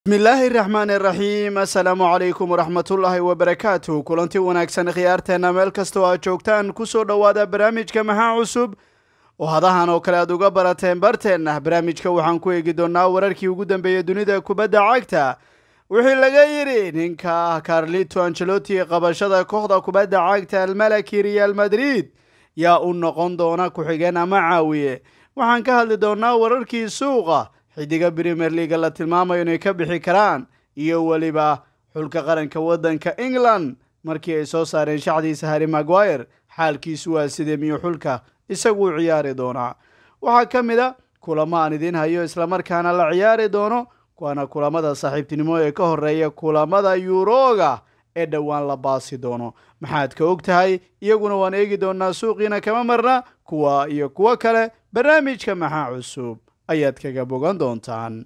bismillaahi raxmaani raxiim assalaamu calaykum waraxmatullaahi wabarakaatu kulanti wanaagsan khiyaarteenna meel kastoo aad joogtaan kusoo dhowaada barnaamijka maxaa cusub oo hadahan oo kale aad uga barateen barteenna barnaamijka waxaan ku eegi doonnaa wararkii ugu dambeeyey dunida kubadda cagta wixii laga yidhi ninka carlito angeloti qabashada kooxda kubadda cagta almalaki real madrid yaa u noqon doona ku-xigeen ama caawiye waxaan ka hadli doonnaa wararkii suuqa xidiga premier leaga la tilmaamayo inay ka bixi karaan iyo weliba xulka qaranka waddanka england markii ay soo saareen shacdiisa harry maguire xaalkiisu waa sidee miyuu xulka isagu u ciyaari doonaa waxaa ka mid a kulamo aan idiin hayo islamarkaana la ciyaari doono waana kulamada saaxiibtinimo ee ka horeeya kulamada yuroga ee dhowaan la baasi doono maxaad ka og tahay iyaguna waan eegi doonaa suuqiina kama marna kuwa iyo kuwo kale barnaamijka maxaa cusub ayaad kaga bogan doontaan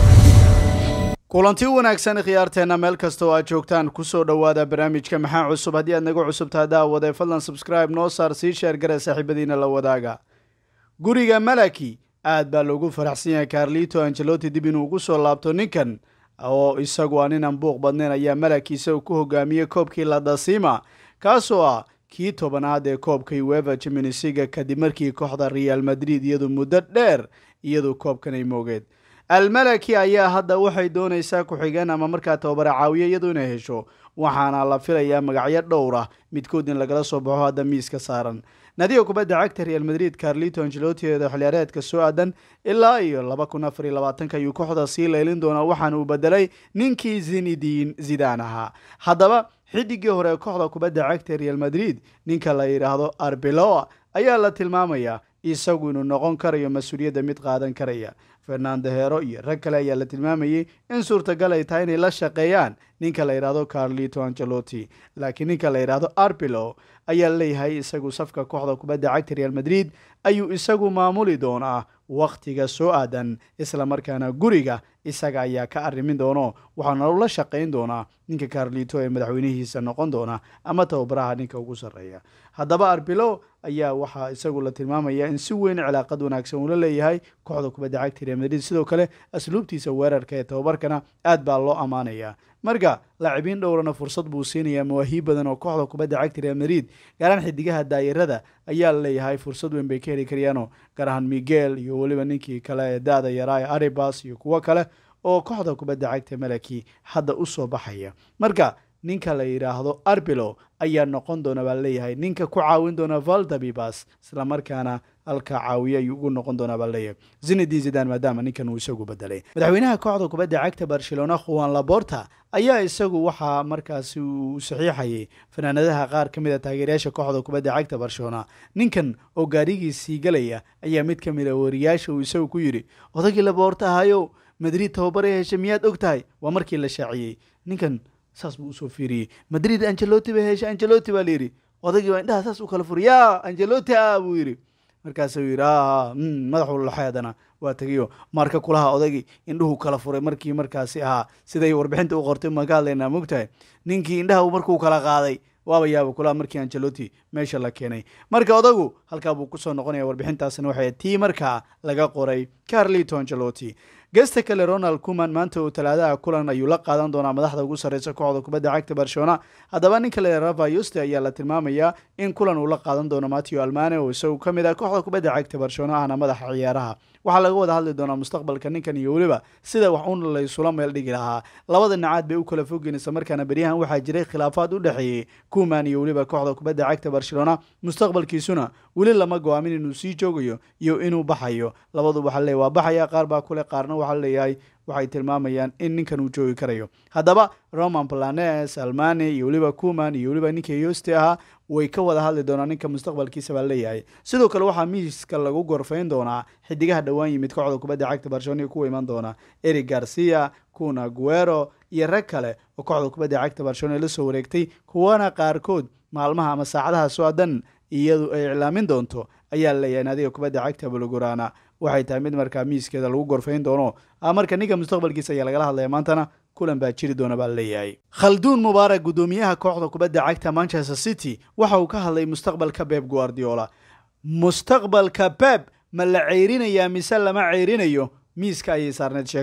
kulanti wanaagsan khiyaarteenna meel kasta oo aad joogtaan kusoo dhowaada barnaamijka maxaa cusub haddii aad naga cusubtaha daawade fadlan subscribe noo saar sii sheer gare saaxiibadiina la wadaaga guriga malaki aad baa loogu faraxsan yahay carlito angeloti dib inuu ugu soo laabto ninkan oo isagu aan inan buuq badnayn ayaa malaki isagu ku hogaamiyey koobkii ladasima kaasoo ah kii tobanaad ee koobka ueva jiminisiga kadib markii kooxda real madrid iyadu muddo dheer iyadu koobkan ay moogeed almalaki ayaa hadda waxay doonaysaa ku-xigeen ama markaa tababara caawiye iyadu inay hesho waxaana la filayaa magacyo dhowr ah midkood in lagala soo baxo hadda miiska saaran nadiga kubadda cagta real madrid carlito angelotieda xiliyaareedka soo aadan ilaa iyo laba kun afar iyo labaatanka ayuu kooxda sii leylin doonaa waxaana uu bedelay ninkii zinidin zidaan ahaa haddaba xidigii hore kooxda kubadda cagta real madrid ninka la yidhaahdo arbeloa ayaa la tilmaamayaa isagu inuu noqon karayo mas-uuliyadda mid qaadan karaya fernando hero iyo rag kale ayaa la tilmaamayey in suurtagal ay tahay inay la shaqeeyaan ninka la yidhaahdo carlito angeloti laakiin ninka la yidhaahdo arbilo ayaa leeyahay isagu safka kooxda kubadda cagta real madrid ayuu isagu maamuli doonaa wakhtiga soo aadan islamarkaana guriga isaga ayaa ka arrimin doono waxaana la shaqayn doonaa ninka carlito ee madaxweynihiisa noqon doona ama tababaraha ninka ugu sarreeya haddaba arbilo ayaa waxaa isagu la tilmaamaya in si weyn cilaaqad wanaagsan uula leeyahay kooxda kubadda cagta real madrid sidoo kale asluubtiisa weerarka ee tababarkana aad baa loo ammaanaya marka laacibiin dhowrana fursad buu siinayaa mawaahiib badan oo kooxda kubadda cagta real madrid gaaraan xidigaha daayirada ayaa leeyahay fursad weyn bay ka heli karayaano gaar ahaan miguel iyo weliba ninkii kale ee da-da yaraa ee aribas iyo kuwo kale oo kooxda kubadda cagta malaki hadda u soo baxaya marka ninka la yidhaahdo arbilo ayaa noqon doona baa leeyahay ninka ku caawin doona valdabibas islamarkaana halka caawiye ayuu ugu noqon doonaa baa leeyahay zinedin zidan maadaama ninkan uu isagu bedelay madaxweynaha kooxda kubadda cagta barcelona khuwan laborta ayaa isagu waxaa markaasi uu saxiixayay fanaanadaha qaar ka mid a taageerayaasha kooxda kubadda cagta barcelona ninkan oo gaarigiisii galaya ayaa mid ka mid a wariyaasha uu isagu ku yidhi odagii laboorta ahayow madrid tababaray heshay miyaad og tahay waa markii la shaaciyey ninkan saas buu usoo fiiriyey madrid angeloti bay heshay angeloti baa layidhi odagii baa indhaha saas u kala furi ya angeloti ah buu yidhi markaasuu yidhi a madaxu laxeedana waa tegiyo marka kulaha odagii indhuhu kala furay markii markaasi ahaa siday warbixinta u qortay maan ka hadlaynaa mogtahay ninkii indhaha markuu kala qaaday waaba yaaba kulaha markii angeloti meesha la keenay marka odagu halkaa buu kusoo noqonaya warbixintaasna waxay tii markaa laga qoray carlito angeloti gesta kale ronald kuman maanta oo talaadaha kulan ayuu la qaadan doonaa madaxda ugu sarreysa kooxda kubadda cagta barcelona haddaba ninka le rava yuste ayaa la tilmaamayaa in kulan uu la qaadan doono mateo almane oo isagu ka mid ah kooxda kubadda cagta barcelona ahna madaxa ciyaaraha waxaa laga wada hadli doonaa mustaqbalka ninkan iyo weliba sida wax un laysula meel dhigi lahaa labada dhinacaad bay u kala fogeen isla markaana beryahan waxaa jiray khilaafaad u dhexeeyey kuman iyo weliba kooxda kubadda cagta barcelona mustaqbalkiisuna weli lama go-aamin inuu sii joogayo iyo inuu baxayo labadu waxaa leey waa baxaya qaar baa kule qaarna waxaa leeyahay waxay tilmaamayaan in ninkan uu joogi karayo haddaba roman planes almane iyo weliba kuman iyo weliba ninkii yoste ahaa way ka wada hadli doonaa ninka mustaqbalkiisa baa leeyahay sidoo kale waxaa miiska lagu gorfayn doonaa xidigaha dhowaan yimid kooxda kubadda cagta barcelona kuwa iman doona eric garcia kuna guero iyo rag kale oo kooxda kubadda cagta barcelona la soo wareegtay kuwana qaarkood maalmaha ama saacadaha soo adan iyadu ay iclaamin doonto ayaa leeyahay naadiga kubadda cagta bulgurana waxay tahay mid markaa miiskeeda lagu gorfayn doono marka ninka mustaqbalkiisa ayaa lagala hadlaya maantana kulan baa jiri doona baa leeyahay khalduun mubaarak guddoomiyaha kooxda kubadda cagta manchester city waxa uu ka hadlay mustaqbalka beb guardiola mustaqbalka beb ma la ceyrinayaa mise lama ceyrinayo miiska ayay saarneyd sheekada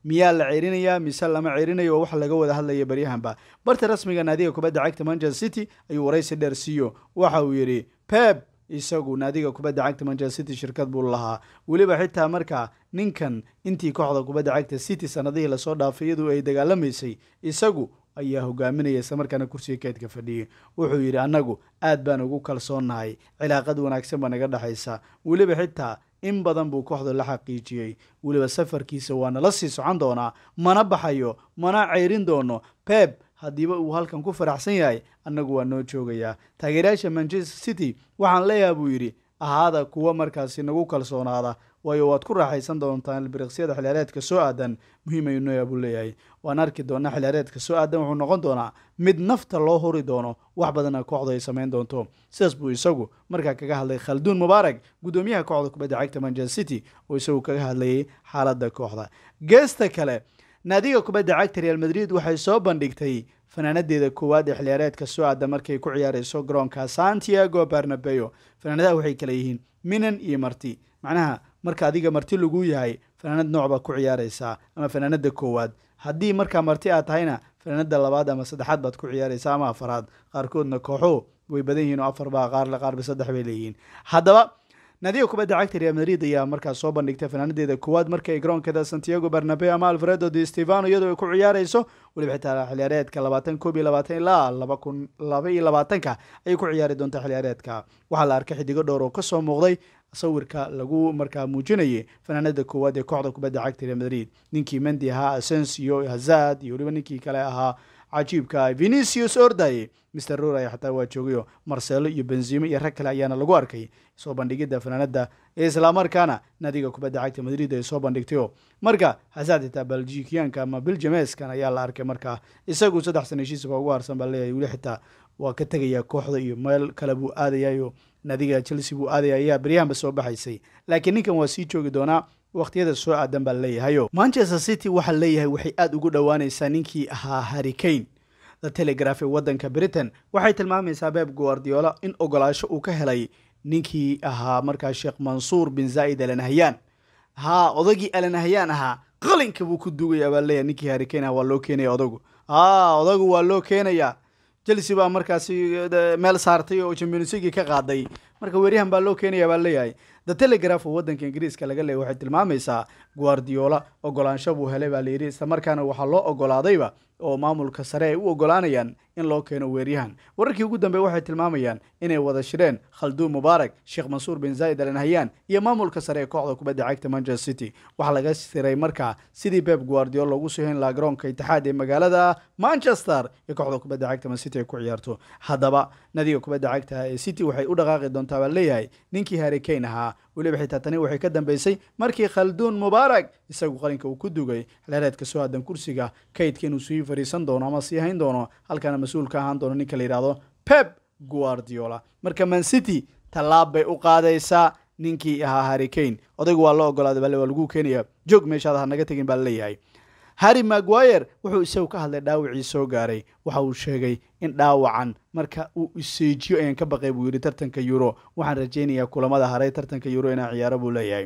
miyaa la ceerinayaa mise lama ceerinayo oo wax laga wada hadlaya baryahanba barta rasmiga naadiga kubadda cagta manchester city ayuu waraysi dheer siiyo waxa uu yidhi pep isagu naadiga kubadda cagta manchester city shirkad buu lahaa weliba xitaa markaa ninkan intii kooxda kubadda cagta city sanadihii lasoo dhaafay iyadoo ay dagaalamaysay isagu ayaa hogaaminaya islamarkaana kursiga keydka fadhiyay wuxuu yidhi annagu aad baan ugu kalsoonnahay cilaaqad wanaagsan baa naga dhexaysa weliba xitaa in badan buu kooxda la xaqiijiyey weliba safarkiisa waa nala sii socon doonaa mana baxayo mana ceyrin doono pep haddiiba uu halkan ku faraxsan yahay annagu waa noo joogayaa taageerayaasha manchester city waxaan leeyaha buu yidhi ahaada kuwa markaasi nagu kalsoonaada waayo waad ku raaxaysan doontaan biriqsyada xiliyaareedka soo aadan muhiim ayuu nooya buu leeyahay waan arki doonaa xiliyaareedka soo aadan wuxuu noqon doonaa mid nafta loo huri doono wax badana kooxdu ay samayn doonto sidaas buu isagu markaa kaga hadlay khalduun mubaarak guddoomiyaha kooxda kubadda cagta manchester city oo isagu kaga hadlayay xaaladda kooxda geesta kale naadiga kubadda cagta real madrid waxay soo bandhigtay fanaanadeeda koowaad ee xiliyaareedka soo aada markay ku ciyaareyso garoonka santiago barnabeo fanaanadaha waxay kala yihiin minan iyo marti macnaha marka adiga marti lagu yahay fanaanad nooc baa ku ciyaareysaa ama fanaanada koowaad haddii markaa marti aad tahayna fanaanada labaad ama saddexaad baad ku ciyaareysaa ama afaraad qaarkoodna kooxo way badan yihiin oo afar baa qaarle qaarba saddex bay leeyihiin haddaba naadiga kubadda cagta real madrid ayaa markaas soo bandhigtay fanaanadeeda koowaad markay garoonkeeda santiago barnabeo ama alfredo de stefano iyadoo ay ku ciyaareyso weliba xitaa xiliyaareedka labaatan koob iyo labaatan ilaa laba kun laba iyo labaatanka ayay ku ciyaari doontaa xiliyaareedka waxaa la arkay xidigo dhowr oo kasoo muuqday sawirka lagu markaa muujinayay fanaanada koowaad ee kooxda kubadda cagta real madrid ninkii mendi ahaa asensio hazad iyo weliba ninkii kale ahaa cajiibka venicius ordaye mr roray xataa waa joogayo marcelo iyo benzimo iyo rag kale ayaana lagu arkay soo bandhigidda fanaanada islamarkaana naadiga kubadda cagta madrid ay soo bandhigtayo marka hazad xitaa beljikiyaanka ama belgiameskan ayaa la arkay markaa isagu saddex sana heshiisba ugu harsan baa leeyahay weli xitaa waa ka tegayaa kooxda iyo meel kale buu aadayayo naadiga chelsea buu aadaya ayaa beryahanba soo baxaysay laakiin ninkan waa sii joogi doonaa wakhtiyada soo aadan baa leeyahayo manchester city waxaa leeyahay waxay aada ugu dhowaanaysaa ninkii ahaa harricane the telegraph ee waddanka britain waxay tilmaamaysaa beb guardiola in ogolaasho uu ka helay ninkii ahaa markaa sheekh mansuur bin zaa'id alanahyan haa odagii alanahyan ahaa qalinka buu ku duugaya baa leeyahay ninkii harricane ah waa loo keenaya odagu haa odagu waa loo keenaya chelsea baa markaasi meel saartay oo championsigii ka qaaday marka weeryahan baa loo keenaya baa leeyahay the telegraph oo waddanka ingiriiska laga leeyay waxay tilmaamaysaa guardiola ogolaansho buu helay baa layidhi isla markaana waxaa loo ogolaadayba oo maamulka sare ay u ogolaanayaan in loo keeno weeryahan wararkii ugu dambeey waxay tilmaamayaan inay wada shireen khalduun mubaarak sheekh mansuur bin zaa'id al nahyan iyo maamulka sare ee kooxda kubadda cagta manchester city waxaa laga siray markaa sidii beb guardiola loogu soo hen lahaa garoonka itixaad ee magaalada manchester ee kooxda kubadda cagta man city ay ku ciyaarto haddaba nadiga kubadda cagta ee city waxay u dhaqaaqi doontaa baa leeyahay ninkii harricane ahaa weliba xitaa tani waxay ka dambeysay markii khalduun mubaarak isagu qalinka uu ku dugay xilaareedka soo aadan kursiga kaydka inuu sii fariisan doono ama sii hayn doono halkaana mas-uul ka ahaan doono ninka la yidhahdo pep guardiola marka man city tallaab bay u qaadaysaa ninkii ahaa harricane odaygu waa loo ogolaaday bale waa lagu keenaya joog meeshaad ha naga tegin baa laleeyahay harry maguire wuxuu isagu ka hadlay dhaawacii soo gaaray waxa uu sheegay in dhaawacan marka uu iseejiyo ayaan ka baqay buu yidhi tartanka euro waxaan rajaynayaa kulamada haray tartanka euro inaan ciyaaro buu leeyahay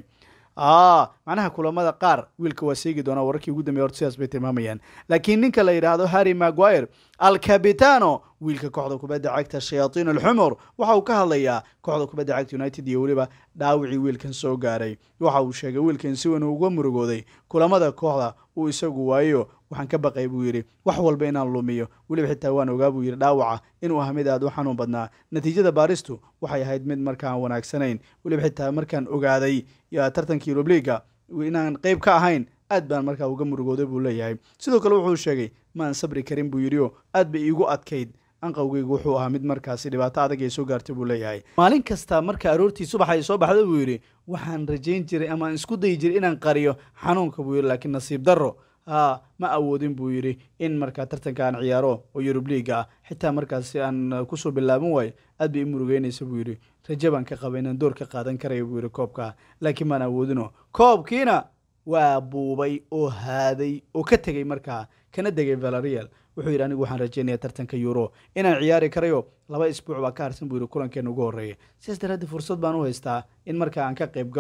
macnaha kulamada qaar wiilka waa seegi doonaa wararkii ugu dambeya horta sidaas bay tilmaamayaan laakiin ninka la yidhaahdo harry maguire alcabitano wiilka kooxda kubadda cagta shayaatiin alxumur waxa uu ka hadlayaa kooxda kubadda cagta united iyo weliba dhaawicii wiilkan soo gaaray waxa uu sheegay wiilkan si weyn uga murugooday kulamada kooxda uu isagu waayo waxaan ka baqay buu yidhi wax walba inaan lumiyo weliba xitaa waan ogaa buu yidhi dhaawaca inuu aha mid aad u xanuun badnaa natiijada baaristu waxay ahayd mid markaan wanaagsanayn weliba xitaa markaan ogaaday tartankii yurubliga inaan qeyb ka ahayn aad baan markaa uga murugooday buu leeyahay sidoo kale wuxuu sheegay maan sabri karin buu yidhi oo aad bay iigu adkayd anqawgeygu wuxuu ahaa mid markaasi dhibaato adag ay soo gaartay buu leeyahay maalin kasta marka aroortii subax ay soo baxda buu yidhi waxaan rajayn jiray ama isku dayi jiray inaan qariyo xanuunka buu yidhi laakiin nasiib darro haa ma awoodin buu yidhi in markaa tartanka aan ciyaaro oo yurub liiga ah xitaa markaasi aan kusoo bilaaban waayo aad bay i murugeynaysa buu yidhi raje baan ka qaba inaan door ka qaadan karaya buu yidhi koobka laakiin maan awoodino koobkiina waa buubay oo haaday oo ka tegey markaa kana degay valarial wuxuu yidhi anigu waxaan rajeynaya tartanka euro inaan ciyaari karayo laba isbuuc baa ka harsan buu yidhi kulankeena ugu horreeya sidaas daraaddeed fursad baan u haystaa in markaa aan ka qayb galo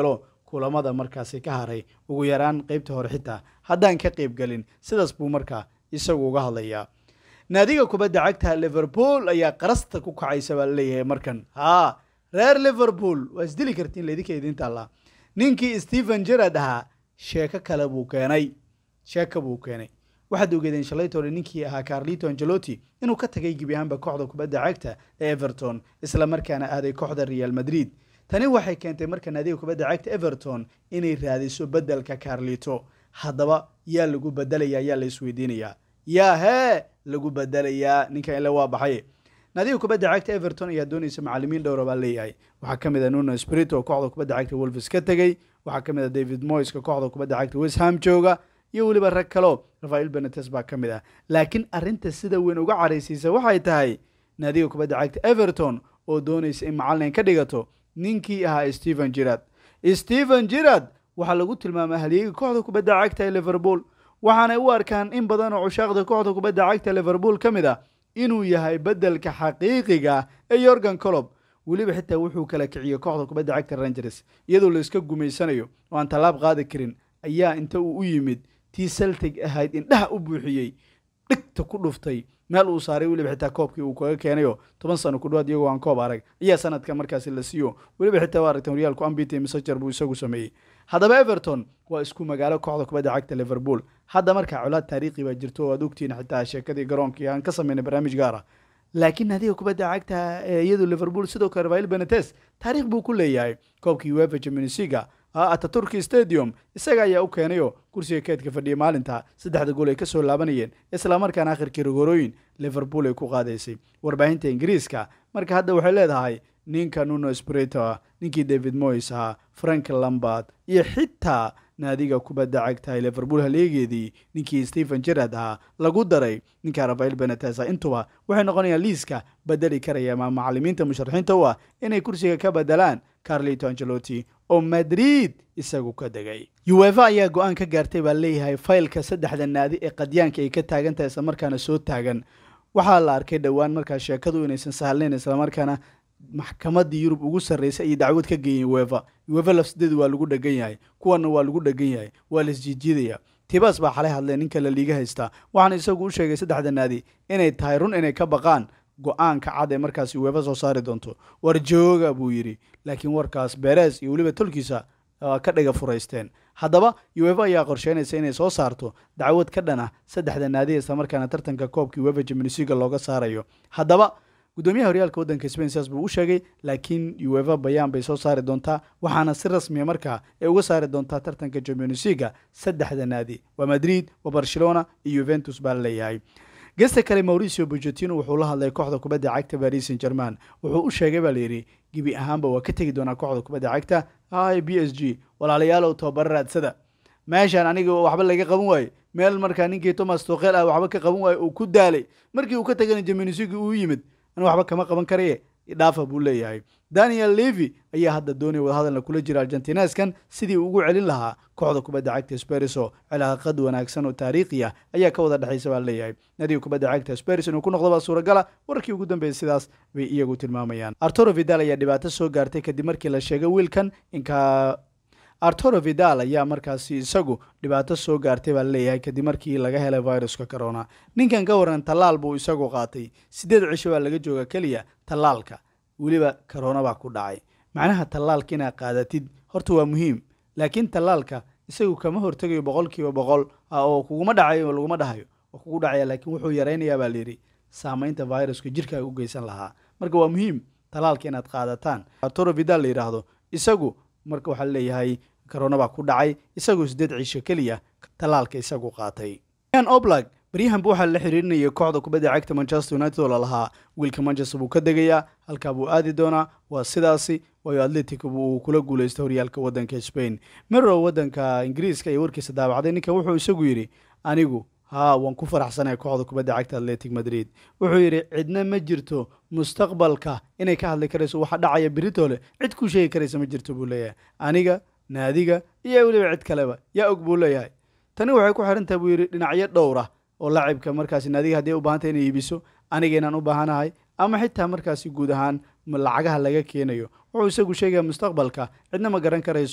kulamada markaasi ka haray ugu yaraan qeybta hore xitaa haddaan ka qeybgelin sidaas buu markaa isagu uga hadlayaa naadiga kubadda cagta liverpool ayaa qarasta ku kacaysa baa laleeyahay markan haa reer liverpool waa isdili kartiin laydinka idiin taallaa ninkii stephen jerard ahaa sheeko kale buu keenay sheeko buu keenay waxaad ogeedeen shalaytoole ninkii ahaa carlito angelotti inuu ka tagay gebi ahaanba kooxda kubadda cagta ee everton isla markaana aaday kooxda real madrid tani waxay keentay marka naadiga kubadda cagta everton inay raadiso beddelka carlito haddaba yaa lagu bedelayaa yaa la isweydiinayaa yaa hee lagu bedelayaa ninkan ile waa baxay naadiga kubadda cagta everton ayaa doonaysa macalimiin dhowra baa leeyahay waxaa ka mid a nuno sprito oo kooxda kubadda cagta wolves ka tegey waxaa ka mid a david moyska kooxda kubadda cagta westham jooga iyo weliba rag kaleo rafael benetes baa ka mid ah laakiin arrinta sida weyn uga caraysiisa waxay tahay naadiga kubadda cagta everton oo doonaysa in macalin ka dhigato ninkii ahaa stephen jirard stephen jirard waxaa lagu tilmaamay halyeega kooxda kubadda cagta ee liverpool waxaanay u arkaan in badan oo cushaaqda kooxda kubadda cagta liverpool ka mid ah inuu yahay beddelka xaqiiqiga ee yorgan colob weliba xitaa wuxuu kala kiciyey kooxda kubadda cagta rangers iyadoo la iska gumaysanayo oo aan tallaab qaadi karin ayaa inta uu u yimid tii celtic ahayd indhaha u buuxiyey dhigta ku dhuftay meel uu saaray weliba xitaa koobkii uu kaga keenayo toban sano ku dhawaad iyagoo aan koob arag ayaa sanadka markaasi la siiyo weliba xitaa waa aragtan horyaalku ambite messenger buu isagu sameeyey haddaba everton waa isku magaalo kooxda kubadda cagta liverpool hadda markaa colaad taariikhi baa jirto oo aad ogtihiin xitaa sheekadii garoonkii aan ka sameynay barnaamij gaar ah laakiin naadiga kubadda cagta ee iyadu liverpool sidoo kale rafael benetes taariikh buu ku leeyahay koobkii uefa jamunisiga ataturki stadium isaga ayaa u keenayo kursiga keedka fadhiya maalinta saddexda gool ay ka soo laabanayeen islamarkaana akhirkii rogorooyin liverpool ay ku qaadaysay warbaahinta ingiriiska marka hadda waxay leedahay ninka nuno sprito ah ninkii david moys ahaa frank lambard iyo xitaa naadiga kubadda cagtahay liverpool haleegeedii ninkii stephen jerard ahaa lagu daray ninka rafael benetesa intuba waxay noqonayaan liiska bedeli karaya ama macalimiinta musharaxiinta u ah inay kursiga ka bedelaan carlito angelotti oo madrid isagu ka degay uefa ayaa go-aan ka gaartay baa leeyahay faylka saddexda naadi ee qadyaanka ay ka taagan tahay islamarkaana soo taagan waxaa la arkay dhowaan markaa sheekadu inaysan sahlnayn islamarkaana maxkamadii yurub ugu sarreysay ayay dacwad ka geeyeen uefa uefa lafsideedu waa lagu dhegan yahay kuwana waa lagu dhegan yahay waa la isjiijiidaya tibas baa xalay hadleen ninka la liiga haystaa waxaana isagu u sheegay saddexda naadi inay tahay run inay ka baqaan go-aanka cad ee markaasi uefa soo saari doonto war jooga buu yidhi laakiin warkaas beres iyo weliba tolkiisa ka dhiga furaysteen haddaba uefa ayaa qorsheynaysa inay soo saarto dacwad ka dhan ah saddexda naadi islamarkaana tartanka koobkii uefa jamunisiga looga saarayo haddaba gudoomiyaha horyaalka waddanka spain sidaas buu u sheegay laakiin uefa bayaan bay soo saari doontaa waxaana si rasmiya markaa ay uga saari doontaa tartanka jamunisiga saddexda naadi waa madrid waa barcelona iyo yuventus baa la leeyahay gesta kale mauricio bocetino wuxuu la hadlay kooxda kubadda cagta paris saint german wuxuu u sheegay baa layidhi gebi ahaanba waa ka tegi doonaa kooxda kubadda cagta i b s g walaalayaalow tababaro raadsada meeshaan aniga waxba laga qaban waaye meel markaa ninkii thomas tokel ah waxba ka qaban waaye uu ku daalay markii uu ka tagana jamunisiga uu yimid an waxba kama qaban karaye dhaafa buu leeyahay daniel levy ayaa hadda doonaya wadahadalna kula jira argentineskan sidii ugu celin lahaa kooxda kubadda cagta speriso cilaaqad wanaagsan oo taariikhi ah ayaa ka wada dhexaysa baa leeyahay nadiga kubadda cagta speris inuu ku noqdo baa suuragala warkii ugu dambeeyay sidaas bay iyagu tilmaamayaan arturo vidal ayaa dhibaato soo gaartay kadib markii la sheegay wiilkan inka arturo vidal ayaa markaasi isagu dhibaato soo gaartay baa leeyahay kadib markii laga helay viruska corona ninkan ka waran tallaal buu isagu qaatay siddeed cisho baa laga jooga keliya tallaalka weliba corona baa ku dhacay macnaha tallaalka inaad qaadatid horta waa muhiim laakiin tallaalka isagu kama hortegayo boqol kiiba boqol oo kuguma dhacayo laguma dhahayo oo kugu dhacaya laakiin wuxuu yaraynayaa baa layidhi saamaynta viruska jirkaaga u geysan lahaa marka waa muhiim tallaalka inaad qaadataan arturo vidal la yidhaahdo isagu marka waxaa leeyahay corona baa ku dhacay isagoo siddeed ciisho keliya tallaalka isagu qaatay an oblak baryahanba waxaa la xiriirinayay kooxda kubadda cagta manchester united oo lalahaa wiilka manchester buu ka degayaa halkaa buu aadi doonaa waa sidaasi waayo atletico uu kula guuleystay horyaalka waddanka spain mero waddanka ingiriiska iyo warkiisa daabacday ninkan wuxuu isagu yidhi anigu haa waan ku faraxsanahay kooxda kubadda cagta atletic madrid wuxuu yidhi cidna ma jirto mustaqbalka inay ka hadli karayso waxa dhacaya beritole cid ku sheegi karaysa ma jirto buu leeyahay aniga naadiga iyo weliba cid kaleba yaa og buu leeyahay tani waxay ku xirantahay buu yidhi dhinacyo dhowr ah oo lacibka markaasi naadiga haddii u baahantay inay iibiso aniga inaan u baahanahay ama xitaa markaasi guud ahaan lacagaha laga keenayo wuxuu isagu sheegaya mustaqbalka cidna ma garan karayso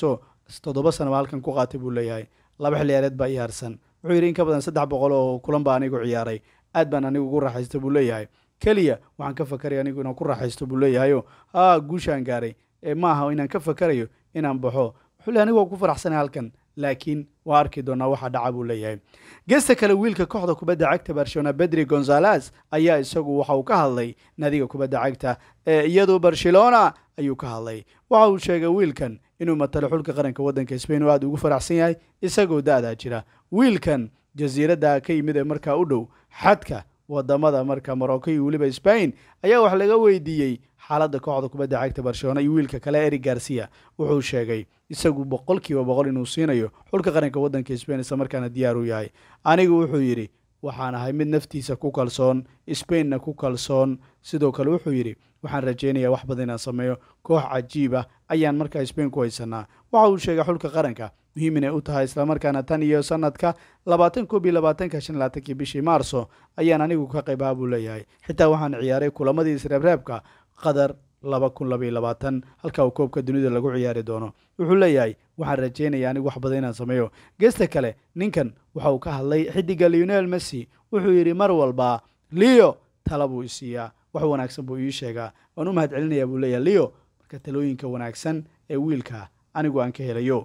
toddoba sanaba halkan ku qaatay buu leeyahay laba xilliyaareed baa iyaarsan wuxuu yidhi in ka badan saddex boqol oo kulan baa anigu ciyaaray aad baan anigu ugu raaxaysta buu leeyahay keliya waxaan ka fakaraya anigu inaan ku raaxaysto buu leeyahayo haa guushaan gaaray ee ma aha inaan ka fakarayo inaan baxo wuxuu leey anigu waa ku faraxsanay halkan laakiin waa arki doonaa waxa dhaca buu leeyahay geesta kale wiilka kooxda kubadda cagta barcelona bedri gonzales ayaa isagu waxa uu ka hadlay naadiga kubadda cagta ee iyadu barcelona ayuu ka hadlay waxa uu sheegay wiilkan inuu matalo xulka qaranka waddanka spain oo aad ugu faraxsan yahay isagoo da-daa jira wiilkan jasiiradda ka yimid ee markaa u dhow xadka wadamada marka morocco iyo weliba spain ayaa wax laga weydiiyey xaaladda kooxda kubadda cagta barcelona iyo wiilka kale eri garcia wuxuu sheegay isagu boqol kiiba boqol inuu siinayo xulka qaranka waddanka spain isla markaana diyaar u yahay anigu wuxuu yidhi waxaan ahay mid naftiisa ku kalsoon spainna ku kalsoon sidoo kale wuxuu yidhi waxaan rajaynayaa wax badan inaan sameeyo koox cajiib ah ayaan markaa spain ku haysanaa waxa uu sheegay xulka qaranka muhiim inay u tahay islamarkaana tan iyo sanadka labaatan koob iyo labaatanka shan labaatankii bishii maarso ayaan anigu ka qayb aha buu leeyahay xitaa waxaan ciyaaray kulamadii isreebreebka qadar laba kun labaiyo labaatan halka uu koobka dunida lagu ciyaari doono wuxuu leeyahay waxaan rajaynaya anigu wax badan inaan sameeyo geesta kale ninkan waxa uu ka hadlay xidiga leonel messi wuxuu yidhi mar walba leo tala buu isiiyaa wax wanaagsan buu ii sheegaa waan u mahad celinayaa buu leeyahay leo marka talooyinka wanaagsan ee wiilka anigu aan ka helayo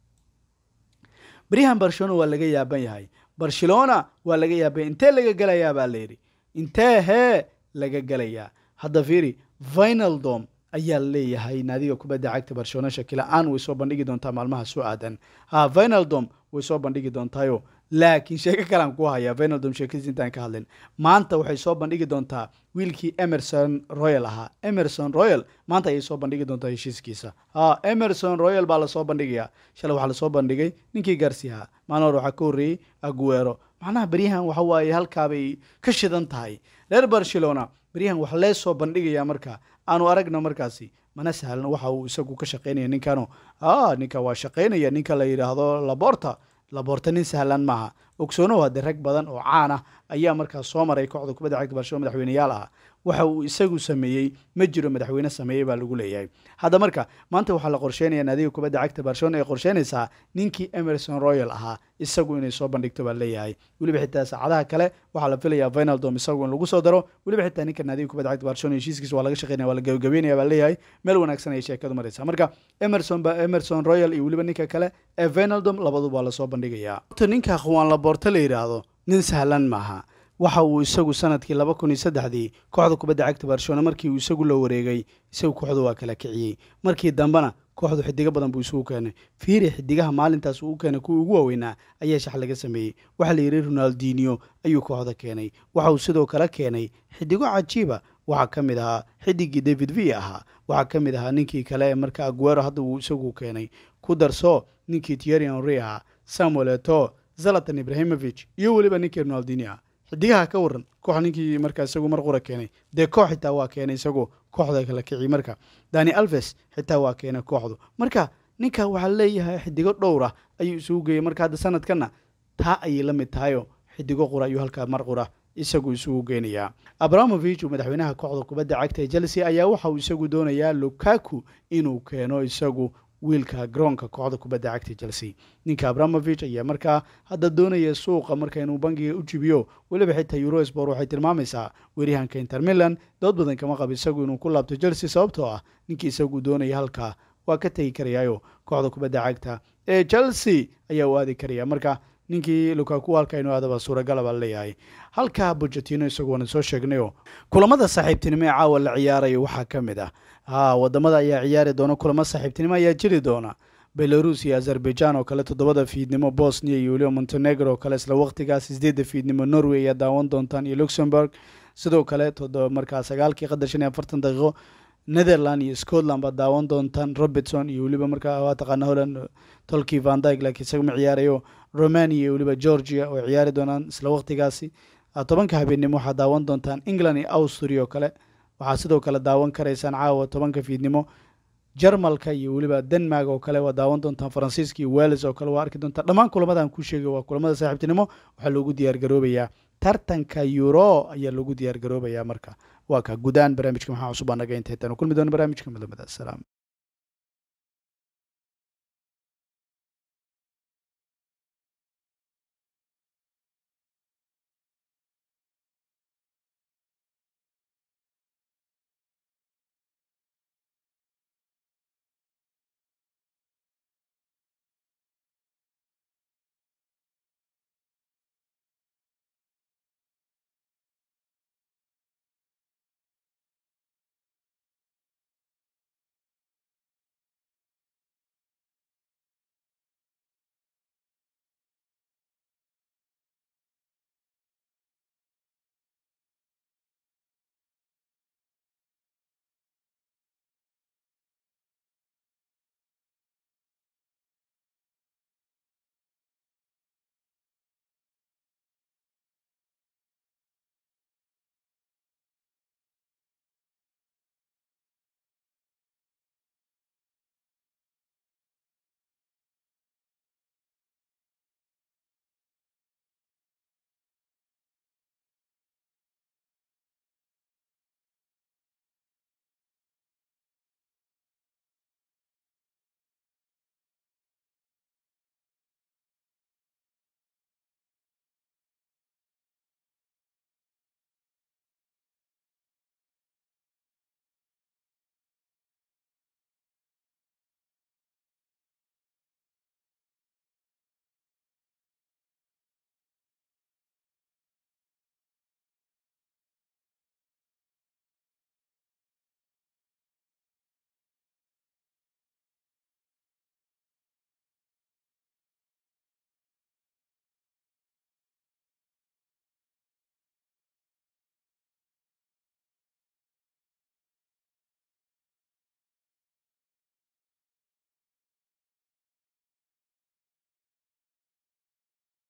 beryahan barcelona waa laga yaaban yahay barcelona waa laga yaabanya intee laga gelayaa baa layidhi intee hee laga gelayaa hadda fiiri vinaldom ayaa leeyahay naadiga kubadda cagta barcelona shakila-aan way soo bandhigi doontaa maalmaha soo aadan ha vinaldom way soo bandhigi doontaayo laakiin sheeko kalean ku hayaa vinaldom sheekadiis intaan ka hadlin maanta waxay soo bandhigi doontaa wiilkii emerson royal ahaa emerson royal maanta ayay soo bandhigi doontaa heshiiskiisa ha emerson royal baa lasoo bandhigayaa shalay waxaa lasoo bandhigay ninkii garsiaha maalin hore waxaa ka horreeyey aguero macnaha beryahan waxa waaye halkaabay ka shidan tahay reer barcelona beryahan wax lee soo bandhigayaa marka aanu aragno markaasi mana sahlan waxa uu isagu ka shaqaynaya ninkano a ninka waa shaqaynaya ninka la yidhaahdo laborta laborta nin sahlan maaha ogsoonow haddee rag badan oo caan ah ayaa markaas soo maray kooxda kubadda cagta barcelona madaxweyneyaal ah waxa uu isagu sameeyey ma jiro madaxweyne sameeyey baa lagu leeyahay hadda marka maanta waxaa la qorsheynaya naadiga kubadda cagta barcelona ay qorsheynaysaa ninkii emerson royal ahaa isagu inay soo bandhigto baa leeyahay weliba xitaa saacadaha kale waxaa la filayaa vinaldom isagu in lagu soo daro weliba xitaa ninka naadiga kubadda cagta barcelona heshiiskiisa waa laga shaqeynaya waa la gabagabeynaya baa leeyahay meel wanaagsan ayay sheekadu maraysaa marka emerson ba emerson royal iyo weliba ninka kale ee vinaldom labaduba waa lasoo bandhigayaa ninka akhwaan laboorto la yidhaahdo nin sahlan maaha waxa uu isagu sanadkii laba kun iyo saddexdii kooxda kubadda cagta barcelona markii uu isagu la wareegay isagu kooxdu waa kala kiciyey markii dambena kooxdu xidigo badan buu isugu keenay fiiri xidigaha maalintaas uu keenay kuwii ugu waaweynaa ayaa shax laga sameeyey waxaa la yidhi ronaldinio ayuu kooxda keenay waxa uu sidoo kale keenay xidigo cajiiba waxaa ka mid ahaa xidigii david v ahaa waxaa ka mid ahaa ninkii kale ee marka aguero hadda uu isagu keenay ku darso ninkii tieri henry ahaa samuel eto zalatan ibrahimovich iyo weliba ninkii ronaldinio ah xidigaha ka waran koox ninkii markaa isagu mar qura keenay dee koox xitaa waa keenay isagu kooxda kala kiciy marka dani alves xitaa waa keenay kooxdu marka ninka waxaa leeyahay xidigo dhowr ah ayuu isugu geeyey marka hadda sanadkanna taa ayay la mid tahayo xidigo qura ayuu halkaa mar qura isagu isugu geynayaa abramovich uu madaxweynaha kooxda kubadda cagta ee chelsea ayaa waxa uu isagu doonayaa lukaku inuu keeno isagu wiilka garoonka kooxda kubadda cagta chelsea ninka abramovich ayaa markaa hadda doonaya suuqa marka inuu bangiga u jibiyo weliba xitaa eurosport waxay tilmaamaysaa weeryahanka inter milan dood badan kama qab isagu inuu ku laabto chelsea sababtoo ah ninkii isagu doonaya halkaa waa ka tegi karayaayo kooxda kubadda cagta ee chelsea ayaa u aadi karaya marka ninkii lukaku halka inuu aadaba suuragala baa leeyahay halkaa bojatino isagu waana soo sheegnayo kulamada saaxiibtinimo ee caawa la ciyaarayo waxaa ka mid ah ha wadamada ayaa ciyaari doona kulamo saaxiibtinimo ayaa jiri doona belarus iyo azerbaijan oo kale toddobada fiidnimo bosnia iyo weliba montenegro oo kale isla waqtigaas sideedda fiidnimo norway ayaa daawan doontaan iyo luxemburg sidoo kale markaa sagaalkii qadar shan iyo afartan daqiiqo netherland iyo scotland baad daawan doontaan robertson iyo weliba markaa waa taqaana holland tolki vandyg laakiin isaga ma ciyaarayo romania iyo weliba georgia oo ciyaari doonaan isla waqtigaasi tobanka habeennimo waxaad daawan doontaan england iyo austria oo kale waxaad sidoo kale daawan karaysaan caawa tobanka fiidnimo jarmalka iyo weliba denmark oo kale waa daawan doontaan faransiiska iyo wales oo kale waa arki doontaan dhammaan kulamadan ku sheegay waa kulamada saaxiibtinimo waxaa loogu diyaar garoobayaa tartanka euro ayaa loogu diyaar garoobayaa marka waa ka gudaan barnaamijka maxaa cusub anaga inta hetaan kulmi doona barnaamijka midlamada asalaam